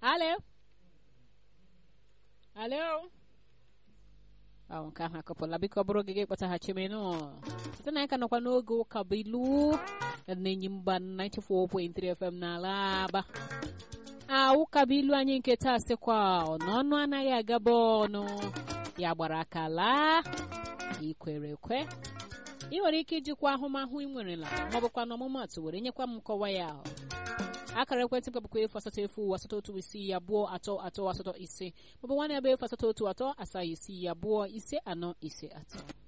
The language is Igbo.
alo alo ọ nke ahụ akọpụla biko ọ bụrụ gị gị kpọtaghachi m nụ site na ka nọkwa n'oge ụka bụ ilu na-enyi mba 94.3 FM n'ala aba a ụka bụ ilu anyị nke taa sịkwa n'ọnụ anaghị agaba ọnụ ya gbara aka laa ikwere ekwe ị nwere ike ijikwa ahụmahụ ị nwerela maọbụkwa n'ọmụmatụ were nyekwa m nkọwa ya akara ekwentị kpọbụkwa efu asatọ efu asatọ otu isii abụọ atọ atọ asatọ ise maọbụ nwanne ebe efu asatọ otu atọ asaa isii abụọ ise anọ ise atọ